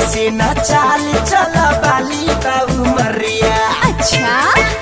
ऐसे न चाल चल बाली बाबू मरिया अच्छा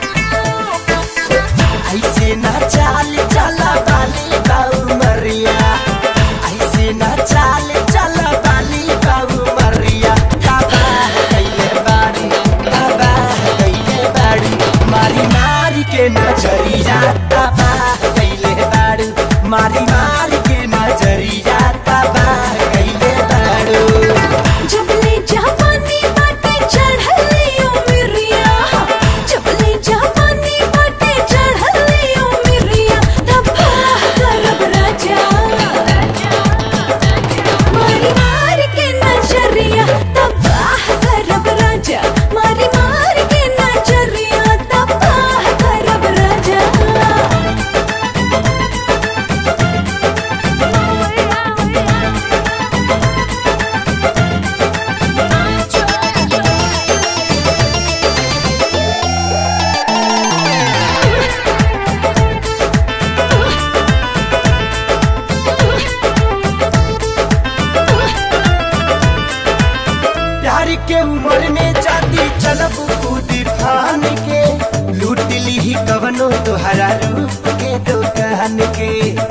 ऐसे न चाल चल बाली बाबू मरिया ऐसे न चाल चल बाली बाबू मरिया तबाह कैले बाड़ी तबाह कैले बाड़ी मारी मारी के नजरिया तबाह कैले बाड़ी मारी मारी के नजरिया तबाह कैले बाड़ू जबले जवानी बाटे चढ़ले उमरिया जबले जवानी बाटे चढ़ले उमरिया तबाह करब राजा मारी मारी के नजरिया तबाह करब राजा मारी मारी के नजरिया तबाह करब राजा प्यार के उम्र में जाती चलब कूदी फान के लूट ली ही कवनो तोहरा रूप के दुकान के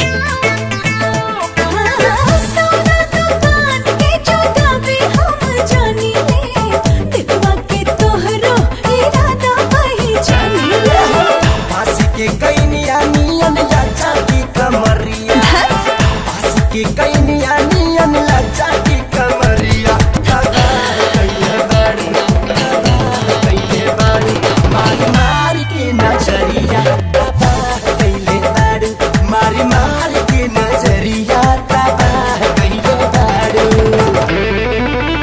सोना दुकान के चौकावे हम जानी ले दिलवा के तोहरो इरादा वही जानी ले पास के कैनिया नियन लाचा की कमरिया पास के कैनिया नियन लाचा की कमरिया तबाह कैले बाड़ी तबाह कैले बाड़ी मारी मारी के नजरिया तबाह कैले बाड़ी मारी मारी के नजरिया तबाह कैले बाड़ी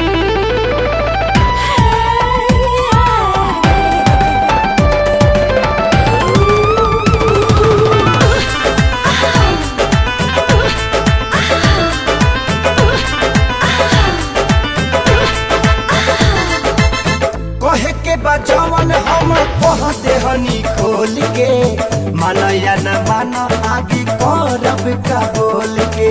कहे के बजवन हम कह देहनी खोल के माना या न माना आगे करब का बोल के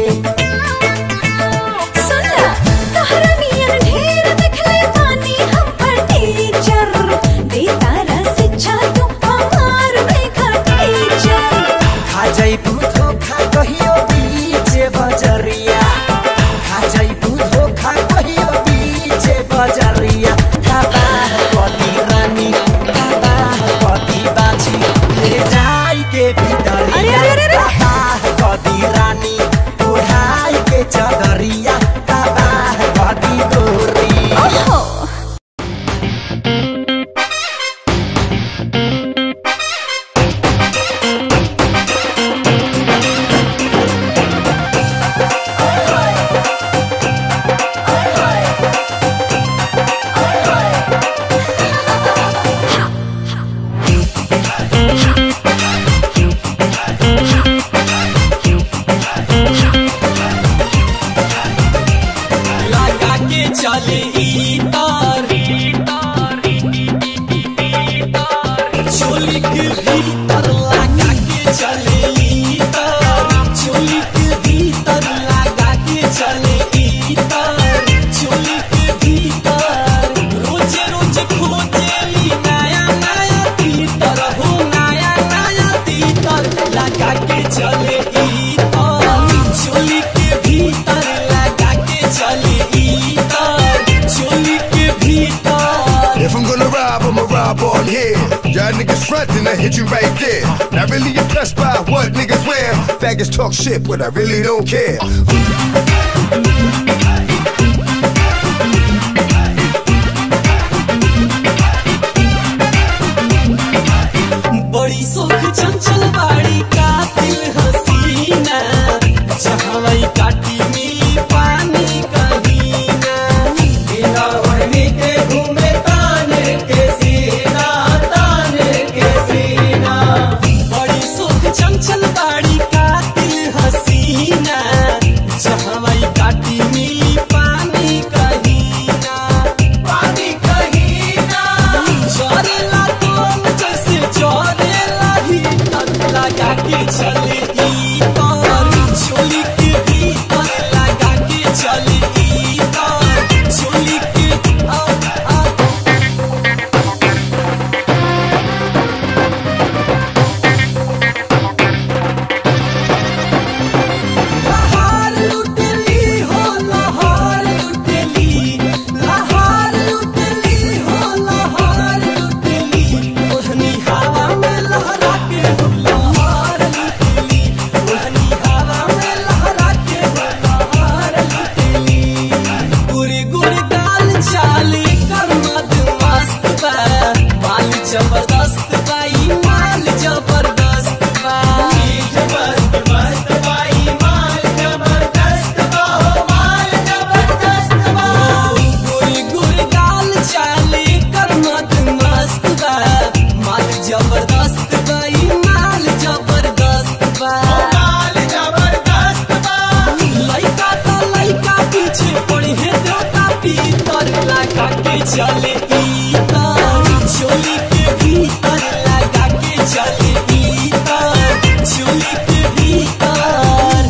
सुनला तोहरा नियन ढेर देखले बानी हम पर टीचर दे तारा शिक्षा तू हमार बेखा टीचर खा जाइबू धोखा कहियो बीच बजरिया खा जाइबू धोखा कहियो बीच बजरिया तबाह कदी रानी तबाह कदी बाछी ले जाई के भीतरिया अरे, अरे, अरे, अरे। तबाह कदी रानी उड़ाई के चदरिया तबाह कदी गोरी ओहो लगा के चले ई तार चोली के भीतर लगा के चले ई तार चोली के भीतर लगा के चले ई तार चोली के भीतर रोज रोज खोजे ली नया नया तीतर हो नया नया तीतर लगा के चले ई तार चोली के भीतर लगा के चले ई तार चोली के भीतर If I'm gonna rob, I'ma rob on here. Y'all niggas frontin', I hit you right there. Not really impressed by what niggas wear. Faggots talk shit, but I really don't care. बड़ी सुख चंचल बाड़ी कातिल हसीना जहाँ काटी मिली पानी कहीना बिना ओढ़नी के घूमे ताने के सीना ताने के सीना बड़ी सुख चंचल बाड़ी कातिल हसीना जहाँ काटी मिली पानी कहीना पानी कहीना चोरेला तुम जैसे चोरेला ही तक लगा के चले ई तार चोली के भीतर लगा के चले ई तार चोली के भीतर लगा के चले इतर चोली के भीतर लगा के चले इतर चोली के भीतर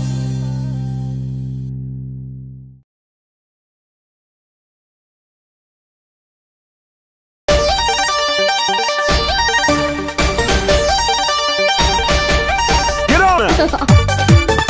Get on it.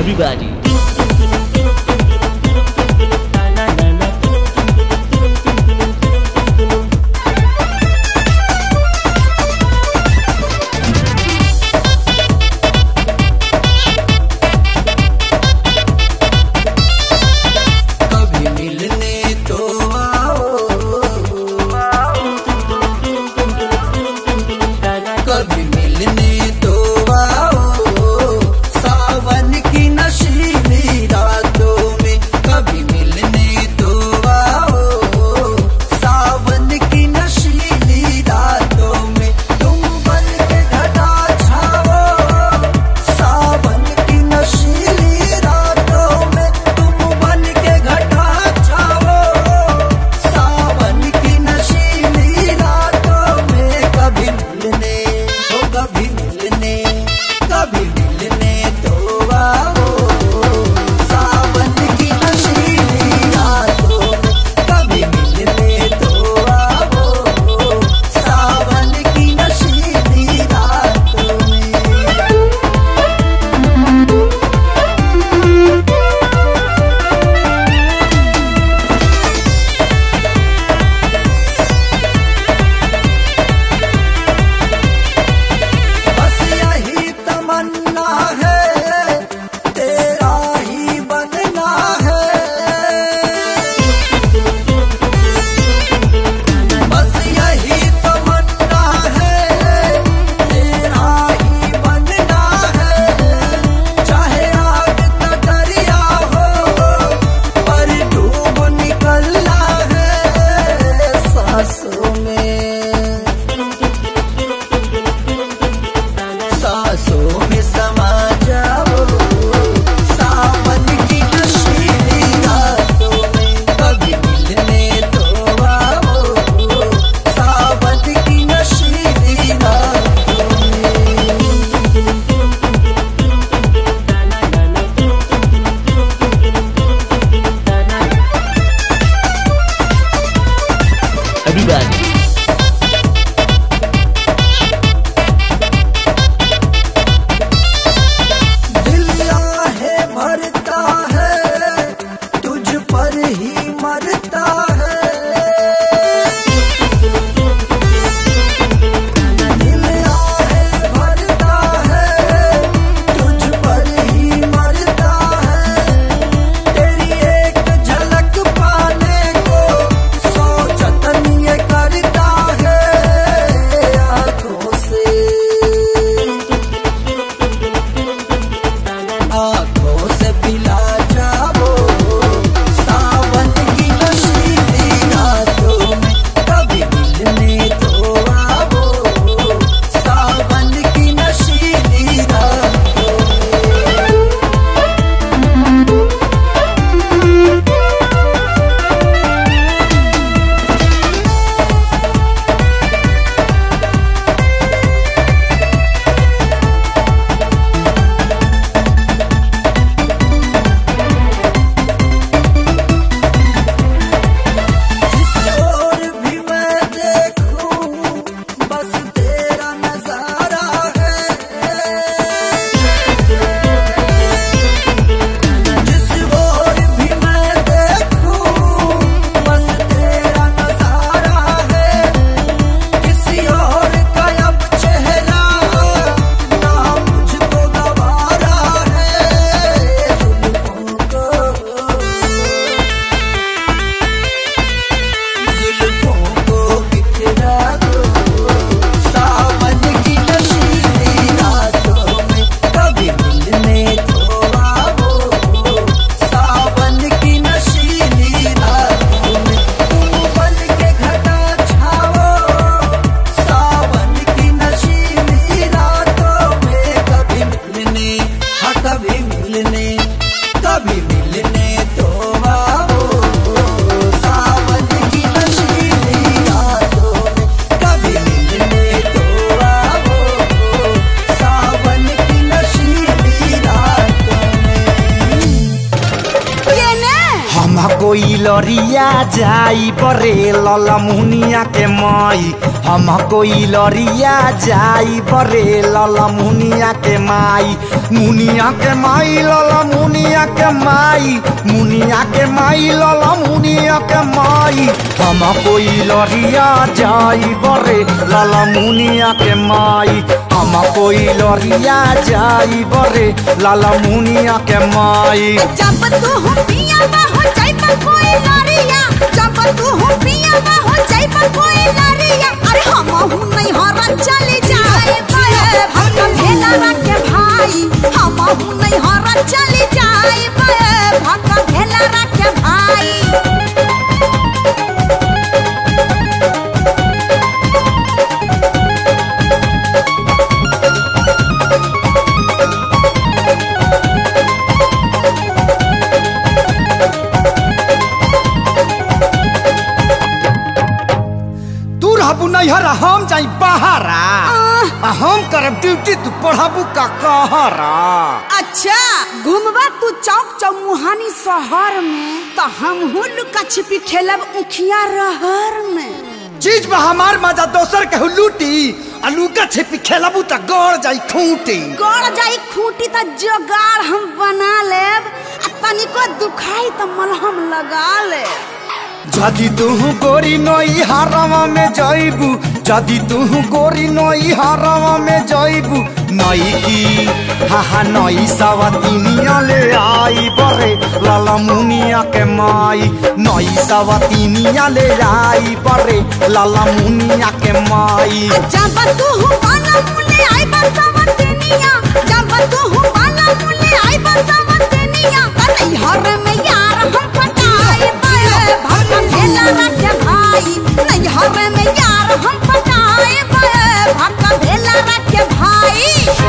Everybody. कभी मिलने तो आओ कभी मिलने तो आओ सावन की नशीली रातों में कभी मिलने तो आओ सावन की नशीली रातों में तुम बन के घटा छाओ सावन की नशीली रातों में तुम बन के घटा छाओ सावन की नशीली रातों में कभी मिलने तो कभी मिलने कभी मिलने तो आओ सावन की नशीली रातों में कभी मिलने तो आओ सावन की नशीली रातों में बस यही तमन्ना है तेरा ही बनना है बस यही तमन्ना है तेरा ही बनना है चाहे आग का दरिया हो पर डूब निकलना है सांसों में सांसों में समा जाओ सावन की नशीली रातों में कभी मिलने तो आओ सावन की नशीली रातों में Everybody. दिल है भरता है तुझ पर ही मरता है दिल है भरता है तुझ पर ही मरता है तेरी एक झलक पाने को सौ जतन ये करता है आंखों से आंखों से पिला जाओ सावन की नशीली रातों में कभी मिलने तो आओ सावन की नशीली रातों में जिस ओर भी मैं देखूं बस तेरा नजारा है जिस ओर भी मैं देखूं बस तेरा नजारा है किसी और का अब चेहरा ना मुझको गवारा है जुल्फों को जुल्फों को बिखरा दो सावन की नशीली रातों में कभी मिलने तो आओ सावन की नशीली रातों में तुम बन के घटा छाओ सावन की नशीली रातों में कभी मिलने हाँ कभी मिलने कभी मिलने तो आओ सावन की नशीली रातों में कभी मिलने तो आओ सावन की नशीली रातों में हम कोई लरिया जाई बरे ललमुनिया के मई हम कोई लरिया जाई बरे लला मुनिया के माई मुनिया के माई लला मुनिया के माई मुनिया के माई लला मुनिया के माई हम कोई लरिया जाई बरे लला मुनिया के माई हम कोई लरिया जाई बरे लाला मुनिया के माई जब तू हो पिया बा हो जाई पर कोई लारिया जब तू हो पिया बा हो जाई पर कोई लारिया अरे हम हूं नहीं हरा चली जाए बे भक्का भेला रखे भाई हम हूं नहीं हरा चली जाए बे भक्का भेला रखे भाई तू रहबू नैहरा हम जाई बहारा आ हम करब ड्यूटी तू पढ़ाबू का कहरा अच्छा घूमबा तू चौक चौमुहानी शहर में तो हम हूँ लुका छिपी खेलब उखिया रहर में चीज में हमार मजा दोसर के लूटी आ लुका छिपी खेलबू त गड़ जाई खूंटी गड़ जाई खूंटी त जोगाड़ हम बना लेब आ तनिको दुखाई त मलहम लगा लेब जदि तू गोरी नई हरवा में जइबू जदि तू गोरी नई हरवा में जइबू नई की हा हा नई सवतीनिया ले आई बरे लाला मुनिया के माई नई सवतीनिया ले आई बरे लाला मुनिया के माई जब तू हूँ बाला मुले आई बसवतनिया जब तू हूँ बाला मुले आई बसवतनिया तई हर में यार हम पटाए बे भक्का भेला रखे भाई नहीं हर में यार हम पटाए बे भक्का भेला रखे भाई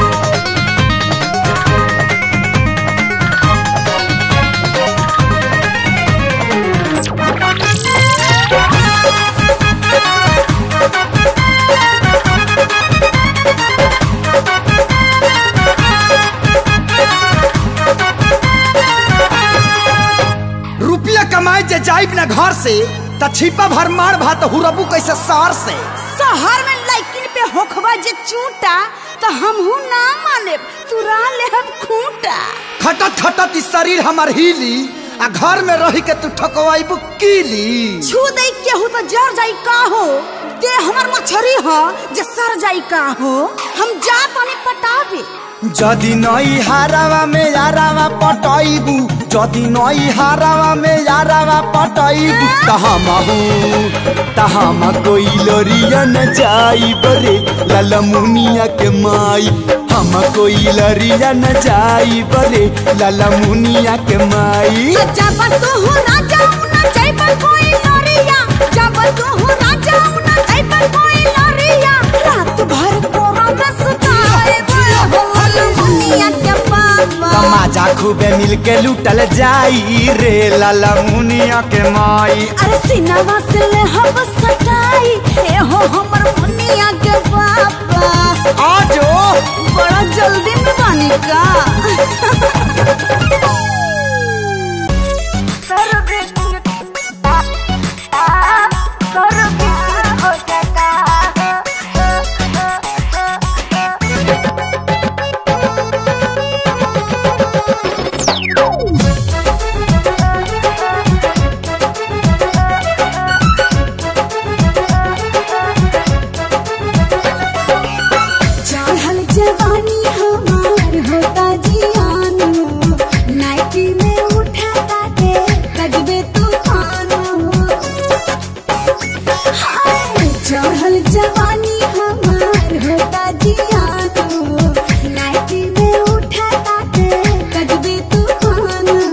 रुपया कमाए जे जाइब ना घर से त छिपा भर मार भात हुरबू कैसे सार से शहर में लड़किन पे होखबा जे चूटा तो हमहू ना माने तुरा लेहब खूंटा खटत खटत ई शरीर हमर हिली आ घर में रही के तू ठकवाइबू कीली छू दे केहू तो जर जाई का हो दे हमर मछरी हो जे सर जाई का हो हम जा तनी पटावे जदि नई हारावा में यारावा पटैबू जदि नई हारावा में यारावा पटैबू त हमहू त हम कोई लरिया न जाई बरे लाला मुनिया के माई हम कोई लरिया न जाई बरे लाला मुनिया के माई जब तू हो राजा उना जाई पर कोई लरिया जब तू हो राजा उना जाई पर कोई लरिया रात भर कोरा में सुताए बोल दुनिया के पापा तमाजा खूबे मिल के लूटल जाई रे लाला मुनिया के माई अरे सिनवा से ले हम सटाई ए हो हमर मुनिया के पापा आजो बड़ा जल्दी में बानी का चढ़ल जवानी हमार होता जियान नाइटी में उठाता के कजबे तूफान हाय, चढ़ल जवानी हमार होता जियान नाइटी में उठाता के कजबे तूफान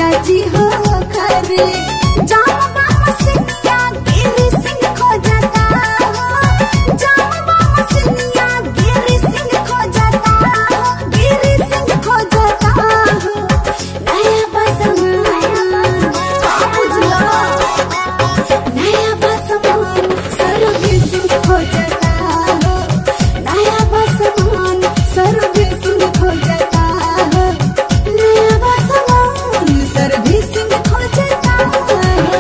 राजा जी हो खरे जाम बाम सिंधिया गिरी सिंह खो जाता हो जाम बाम सिंधिया गिरी सिंह खो जाता हो गिरी सिंह खो जाता हो नया बसमान का बुझलो नया बसमान सरबी सिंह खो जाता हो नया बसमान सरबी सिंह खो जाता हो नया बसमान सरबी सिंह खो जाता हो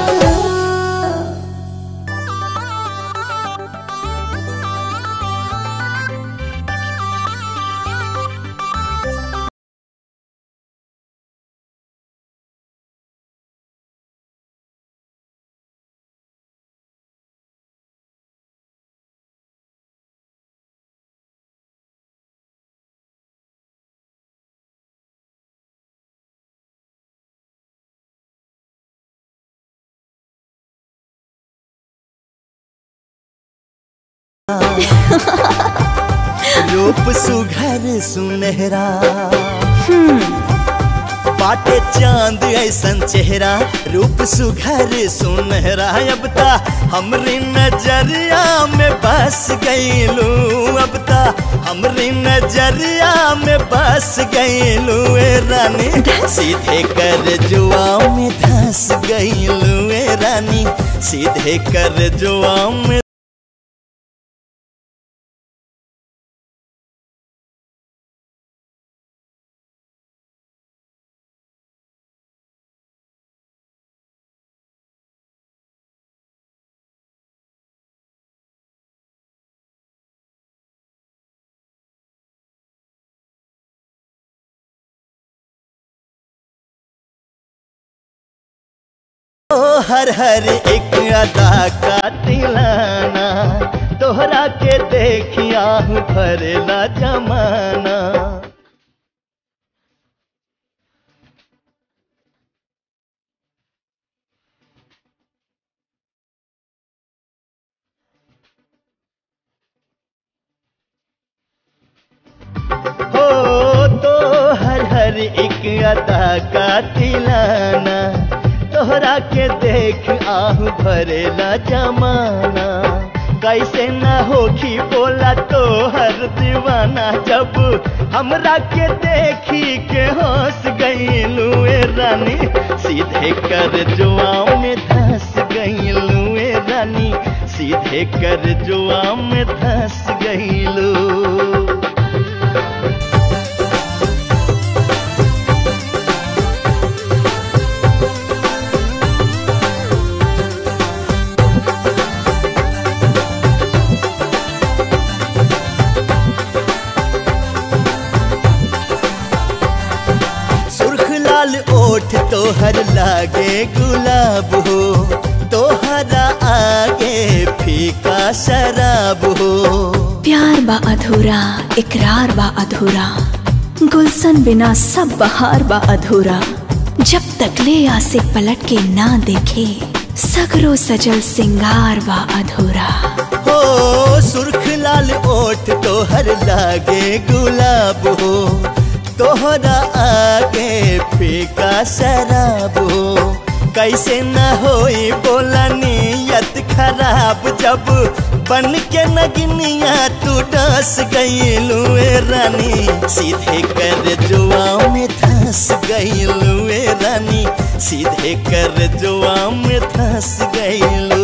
रूप सुघर सुनहरा बाटे चांद ऐसन चेहरा रूप सुघर सुनहरा अब ता हमरी नजरिया में बस गईलू अब ता हमरी नजरिया में बस गईलू ए रानी सीधे कर जुआ में धस गईलू ए रानी सीधे कर जुआ में ओ हर हर एक अदा का तिलाना तोहरा के देखिया हूँ भरेला जमाना हो तो हर हर एक अदा का तिलाना तोहरा के देख आहू भरेला जमाना कैसे न होखी बोला तो हर दीवाना जब हमरा के देखी के हंस गईलू ए रानी सीधे कर जुआ में धस गईलू ए रानी सीधे कर जुआ में धस गईलू सुर्ख लाल ओठ तोहर लागे गुलाब हो तोहरा आगे फीका शराब हो प्यार बा अधूरा इकरार बा अधूरा गुलशन बिना सब बहार बा अधूरा जब तक ले आसे पलट के ना देखे सगरो सजल सिंगार बा अधूरा हो सुर्ख लाल ओठ तोहर लागे गुलाब हो तोहरा आगे फीका शराब हो कैसे न होई बोला नियत खराब जब बन के नगनिया तू डस गईलू ए रानी सीधे कर जुआ में धस गईलू ए रानी सीधे कर जुआ में धस गईलू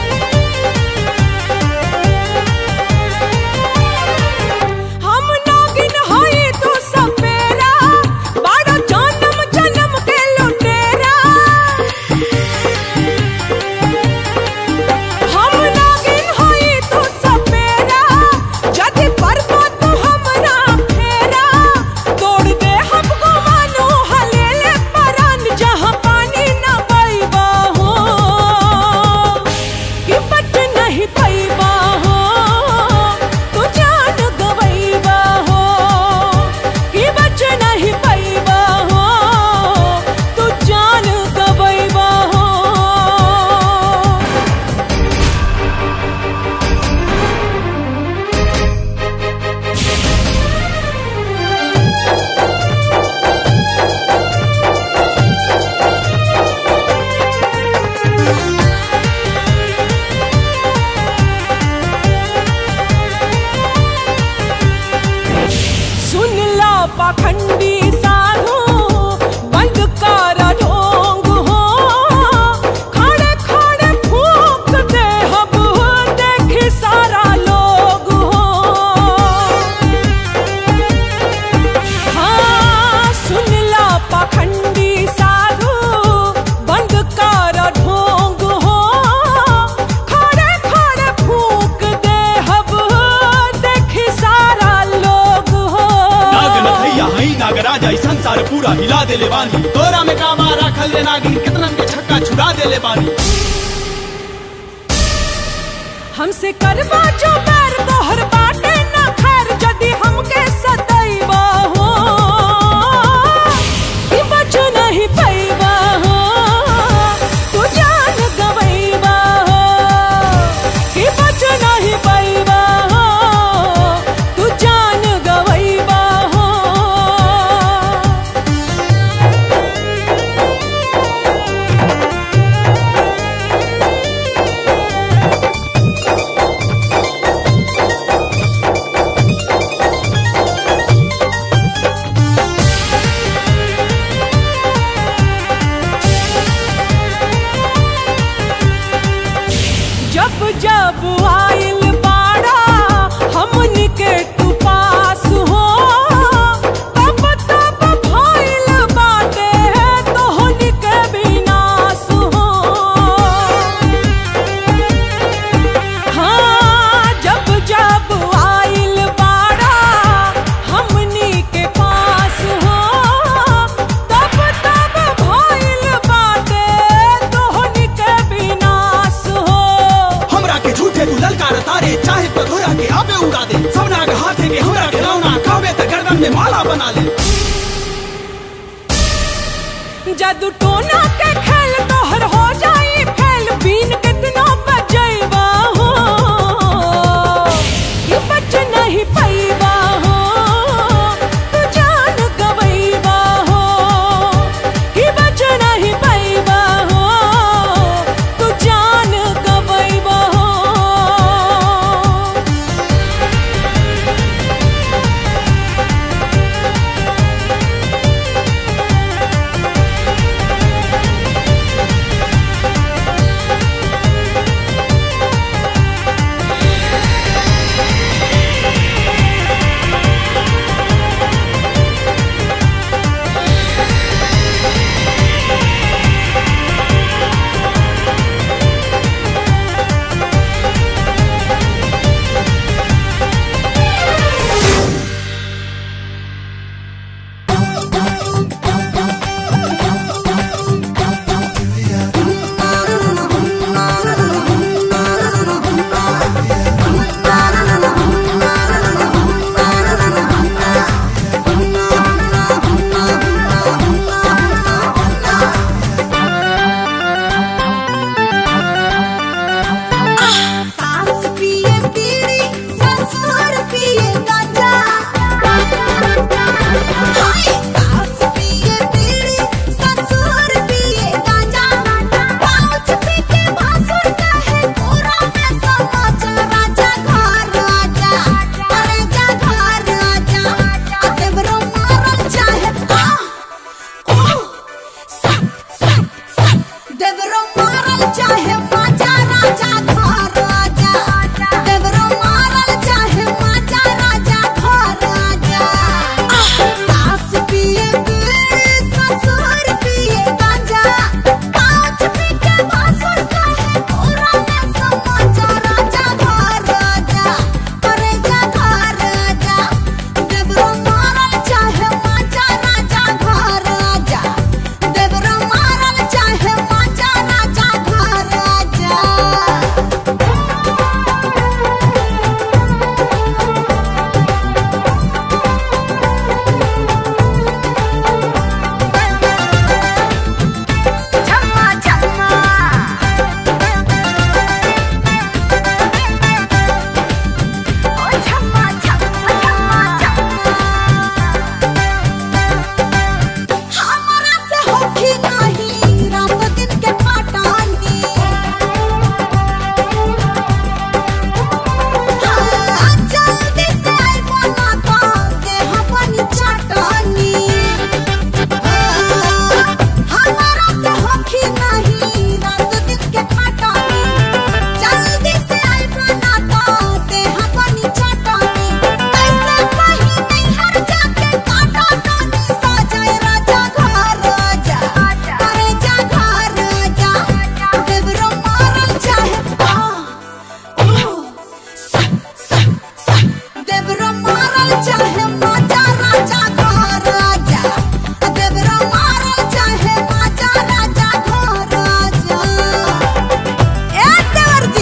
हम नाग देले बानी तोरा में कामा राखल ले नागिन कितनन के छक्का छुड़ा देले बानी हमसे करवा जो बैर तोहर बाटे ना खैर जदी हमके सदैवा हो कि बच नहीं पैबा हो तू जान गवैबा हो कि बच नहीं पैबा हो तू जान गवैबा हो जब जब आइल बाड़ा हमनी के तू पास हो तब तब भइल बाटे तोहनी के विनाश हो हाँ जब जब आइल बाड़ा हमनी के पास हो तब तब भइल बाटे तोहनी के विनाश हो हमरा के झूठे तू ललकार तारे चाहे तो धोरा के आबे उड़ा दे सबना के हाथे के हमरा खिलौना कहबे त गर्दन में माला बना ले जादू टोना के खेल तोहर हो जाई फेल बीन कितना बजैबा हो कि बच नहीं पैबा हो तू जान गवैबा हो कि बच नहीं पैबा हो तू जान गवैबा हो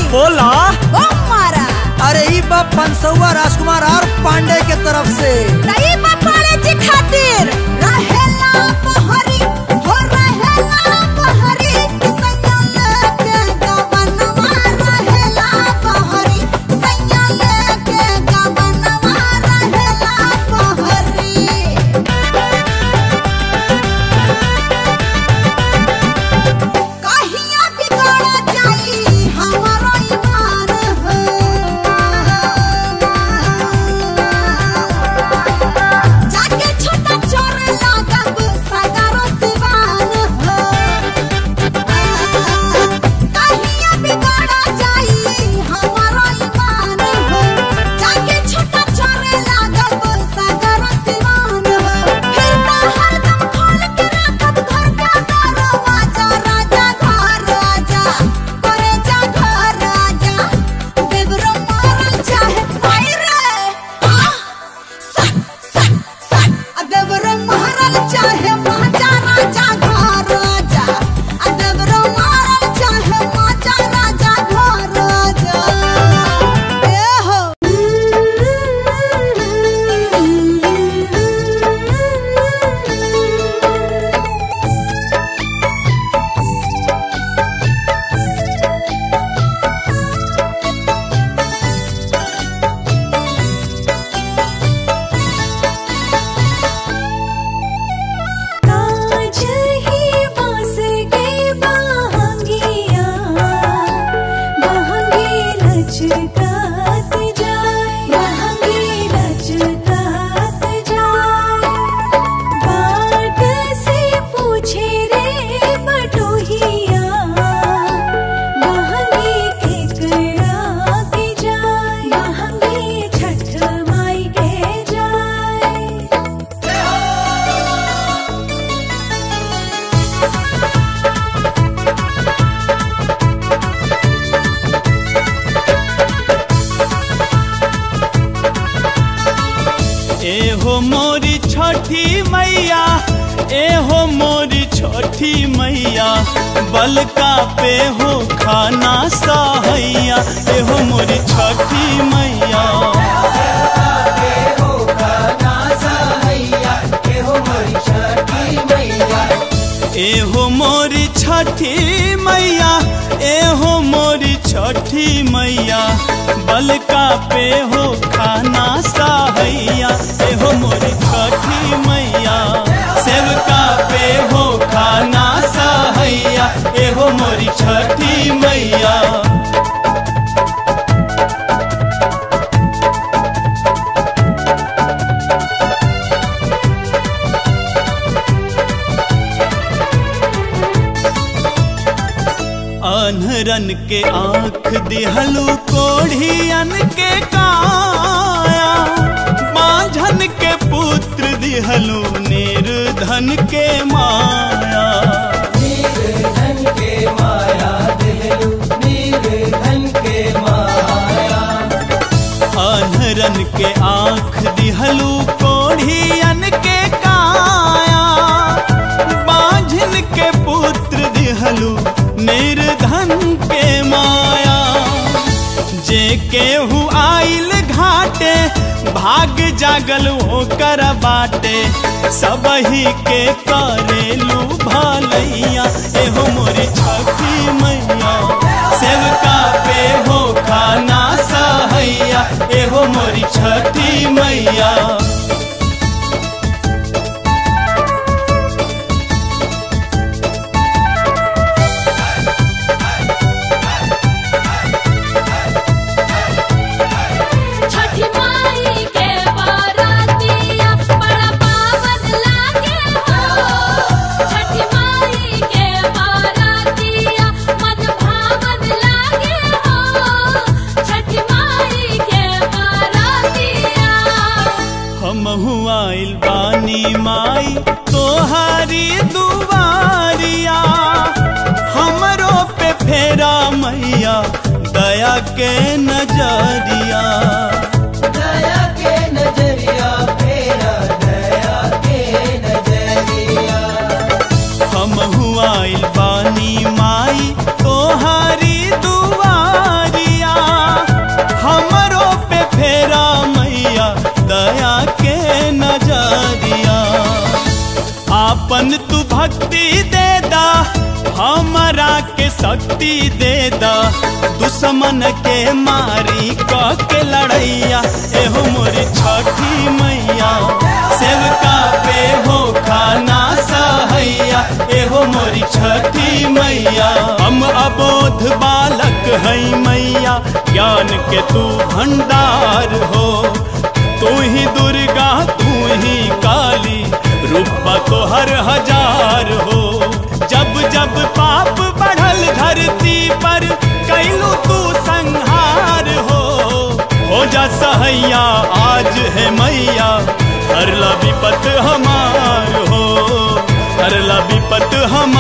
बोला बम मारा अरे ई बा पंसौआ राजकुमार और पांडे के तरफ से तई बपाले जी खातिर रहेला पहरी हो रहेला पहरी सैया के गवनवा रहेला पहरी सैया के गवनवा रहेला पहरी कहिया बिगड़ जाई हमारो ईमान हो जाके छोटा चोर लागब सगारो सिवान हो कहिया बिगड़ जाई हमारो ईमान हो जाके छोटा चोर लागब सगारो सिवान हो फिर तो हरदम खोल के राखब घर का दरवाजा राजा घर राजा करे जा घर राजा देवरो मारल चाहे आई रे आ अदबरो मारल चाहे माजा राजा घर राजा अदबरो मारल चाहे माजा राजा घर राजा ए हो काज ही बास के बहंगिया बहंगी लचकात जाए बहंगी लचकात जाए बाट से पूछे रे बटोहिया बहंगी के कड़ा के जाए बहंगी छठ माई के जाए ए हो मोरी छठी मैया ए हो मोरी छठी मैया बलका पे हो खाना सहैया ए हो मोरी छठी मैया ए हो मोरी छठी मैया ए हो मोरी छठी मैया बलका पे हो खाना सहैया ए हो मोरी छठी मैया सेवका पे हो खाना सहैया ए हो मोरी छठी मैया अनहरन के आंख दिहलू कोढ़ियन के काया बांझन के पुत्र दिहलू निर्धन के माया अनहरन के आंख दिहलू कोढ़ियन के काया बांझन के पुत्र दिहलू निर्धन के माया जे केहू आइल घाटे भाग जागल ओकर बाटे सबही के करेलू भलैया एहो मोरी छठी मैया सेवका पे हो खाना सहैया एहो मोरी छठी मैया छठी माई के बारातिया बड़ा पावन लागे हो छठी माई के बारातिया मन भावन लागे हो छठी माई के बारातिया हमहू आइल बानी माई तोहारी दुआरिया हमरो पे फेरा मैया दया के नजरिया दया के नजरिया फेरा दया के नजरिया हमहू आइल बानी माई तोहारी दुआरी भक्ति दे दा हमरा के शक्ति दे दा दुश्मन के मारी क के लड़ैया एहो मोरी छठी मैया सेवका पे हो खाना सहैया एहो मोरी छठी मैया हम अबोध बालक है मैया ज्ञान के तू भंडार हो तू ही दुर्गा तू ही काली रूपा तो हर हजार हो जब जब पाप बढ़ल धरती पर कैलू तू संहार हो हो जा सहैया आज है मैया हरला विपत हमार हो हरला विपत हमार